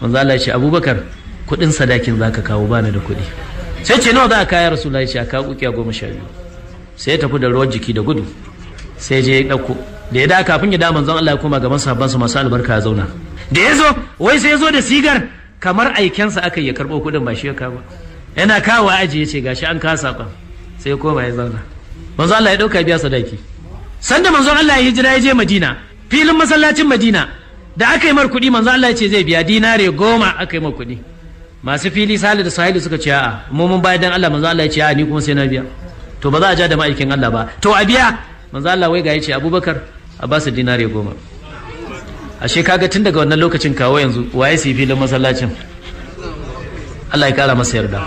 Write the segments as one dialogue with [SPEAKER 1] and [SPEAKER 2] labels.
[SPEAKER 1] manzo Allah ya ce abubakar kuɗin sadakin zaka kawo bani da kuɗi sai ce nawa za a kaya rasulullahi ya ce a kawo ukiya goma sha biyu sai ya tafi da ruwan jiki da gudu sai je ya ɗauko da ya da kafin ya da manzon Allah ya koma gaban sahabbansa masu albarka ya zauna da ya zo wai sai ya zo da sigar kamar aikensa aka yi ya karɓo kuɗin ba shi ya kawo yana kawo aji ya ce gashi an kawo saƙon sai ya koma ya zauna manzon Allah ya ɗauka biya sadaki sanda manzon Allah ya hijira ya je Madina filin masallacin Madina da aka yi mar kuɗi manzon Allah ya ce zai biya dinare goma aka yi mar kuɗi masu fili sali da sahilu suka ce a'a mu mun bayar dan Allah manzon Allah ya ce a'a ni kuma sai na biya to ba za a ja da ma'aikin Allah ba to a biya manzon Allah wai ga ya ce Abubakar a ba su dinare goma ashe kaga tun daga wannan lokacin kawo yanzu waye su filin masallacin Allah ya kara masa yarda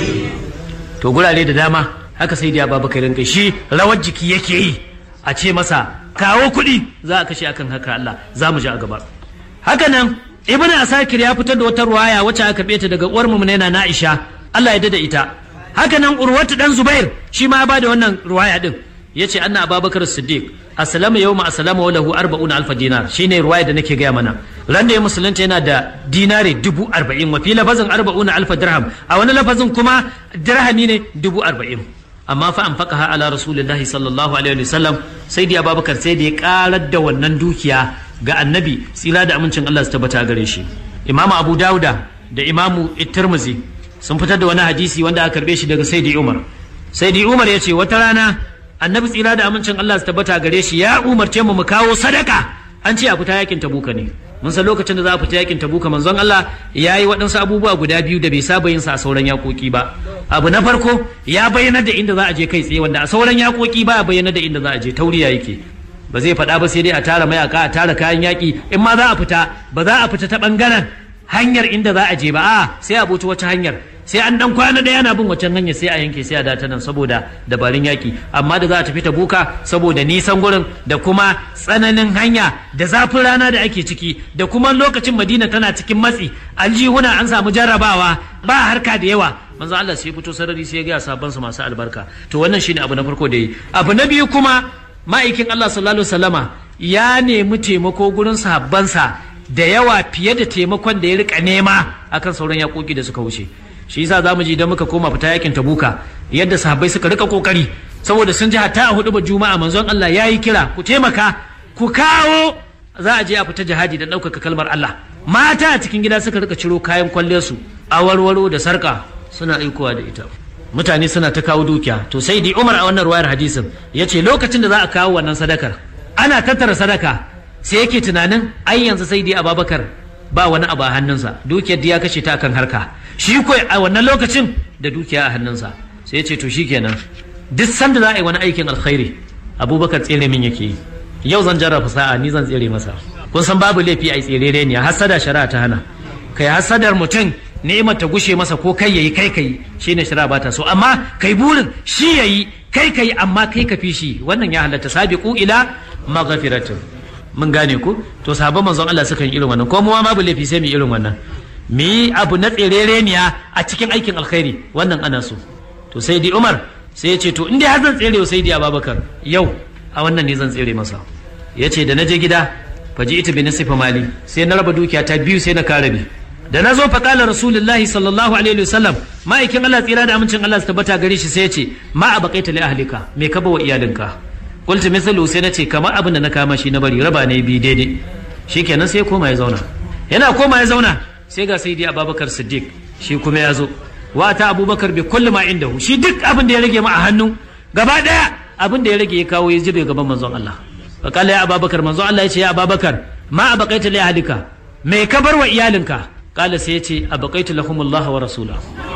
[SPEAKER 1] to gurare da dama haka sai da Abubakar rinka shi rawar jiki yake yi a ce masa kawo kuɗi za a kashe akan haka Allah za mu ji a gaba haka nan ibnu asakir ya fitar da wata ruwaya wacce aka karbe ta daga uwar mu na Aisha Allah ya dada ita haka nan urwatu dan Zubair shi ma ya bada wannan ruwaya din yace anna Abubakar Siddiq aslama yawma aslama wa lahu 40 alf dinar shine ruwaya da nake gaya mana ran da ya musulunta yana da dinare dubu arba'in wa fi lafazin arba'una alf dirham a wani lafazin kuma dirhami ne dubu arba'in amma fa an faqaha ala rasulillahi sallallahu alaihi wa sallam sai da Abubakar sai da ya karar da wannan dukiya ga annabi tsira da amincin Allah su tabbata gare shi imamu abu dauda da imamu tirmizi sun fitar da wani hadisi wanda aka karbe shi daga saidi umar saidi umar ya ce wata rana annabi tsira da amincin Allah su tabbata gare shi ya umarce mu mu kawo sadaka an ce a fita yakin tabuka ne mun san lokacin da za a fita yakin tabuka manzon Allah ya yi waɗansu abubuwa guda biyu da bai saba yin sa a sauran yakoki ba abu na farko ya bayyana da inda za a je kai tsaye wanda a sauran yakoki ba ya bayyana da inda za a je tauriya yake ba zai faɗa ba sai dai a tara mayaka a tara kayan yaƙi in ma za a fita ba za a fita ta ɓangaren hanyar inda za a je ba a sai a buci wata hanyar sai an dan kwana da yana bin wacan hanyar sai a yanke sai a data nan saboda dabarun yaƙi amma da za a tafi ta buka saboda nisan gurin da kuma tsananin hanya da zafin rana da ake ciki da kuma lokacin madina tana cikin matsi aljihuna an samu jarrabawa ba harka da yawa manzo Allah sai fito sarari sai ya ga sabon su masu albarka to wannan shine abu na farko da yi abu na biyu kuma ma'aikin Allah sallallahu alaihi wasallama ya nemi taimako gurin sahabbansa da yawa fiye da taimakon da ya rika nema akan sauran yakoki da suka wuce shi yasa zamu ji idan muka koma fita yakin tabuka yadda sahabbai suka rika kokari saboda sun ji hatta a hudu juma'a manzon Allah yayi kira ku taimaka ku kawo za a je a fita jihadi da ɗaukaka kalmar Allah mata a cikin gida suka rika ciro kayan kwalliyarsu a warwaro da sarka suna aikowa da ita mutane suna ta kawo dukiya to sai di umar a wannan ruwayar hadisin ya ce lokacin da za a kawo wannan sadakar ana tattara sadaka sai yake tunanin ai yanzu sai di ababakar ba wani abu a hannunsa dukiyar da ya kashe ta akan harka shi ko a wannan lokacin da dukiya a hannunsa sai ya ce to shikenan duk sanda za a yi wani aikin alkhairi abubakar tsere min yake yi yau zan jarraba sa'a ni zan tsere masa kun san babu laifi a yi tserere ne hasada shari'a ta hana kai hasadar mutum ni'imar ta gushe masa ko kai yayi kai kai shine shari'a bata so amma kai burin shi yayi kai kai amma kai ka fi shi wannan ya halatta sabiqu ila maghfiratin mun gane ku to sahabban manzon Allah suka yi irin wannan ko mu ma babu laifi sai mu irin wannan mu yi abu na tserereniya a cikin aikin alkhairi wannan ana so to sai di Umar sai ya ce to in dai har zan tsere sai di Abubakar yau a wannan ne zan tsere masa ya ce da na je gida faji ita bi nasifa mali sai na raba dukiya ta biyu sai na kare bi da na zo faƙala rasulullahi sallallahu alaihi wasallam ma'aikin Allah tsira da amincin Allah su tabbata gare shi sai ya ce ma a baƙaita li ahlika me ka bawa iyalinka qultu misalu sai na ce kamar abin da na kama shi na bari raba ne bi daidai shikenan sai koma ya zauna yana koma ya zauna sai ga sayyidi abubakar siddiq shi kuma ya zo wa ta abubakar bi kulli ma indahu shi duk abin da ya rage ma a hannu gaba daya abin da ya rage ya kawo ya jibe gaban manzon Allah faƙala ya ababakar manzon Allah ya ce ya ababakar ma a baƙaita li ahlika me ka bar wa iyalinka kala sai ya ce a baƙaitu lahumullah wa rasula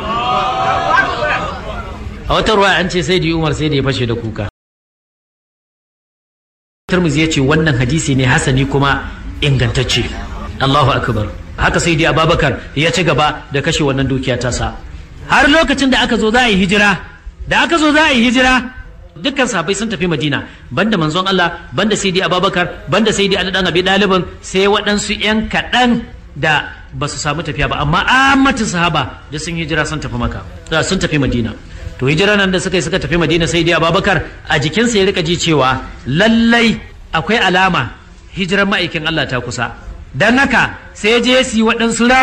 [SPEAKER 1] a wata ruwa an ce sai da umar sai da ya fashe da kuka Tirmidhi ya ce wannan hadisi ne hasani kuma ingantacce Allahu akbar haka sai da Ababakar ya ci gaba da kashe wannan dukiya tasa har lokacin da aka zo za a yi hijira da aka zo za a yi hijira dukkan sahabbai sun tafi Madina banda manzon Allah banda sai da Ababakar banda sai da Ali dan Abi Dalibin sai waɗansu 'yan kaɗan da ba su samu tafiya ba amma ammatin sahaba da sun hijira sun tafi maka sun tafi madina to hijira nan da suka yi suka tafi madina sai dai ababakar a jikinsa ya rika ji cewa lallai akwai alama hijirar ma'aikin allah ta kusa don haka sai je su yi waɗansu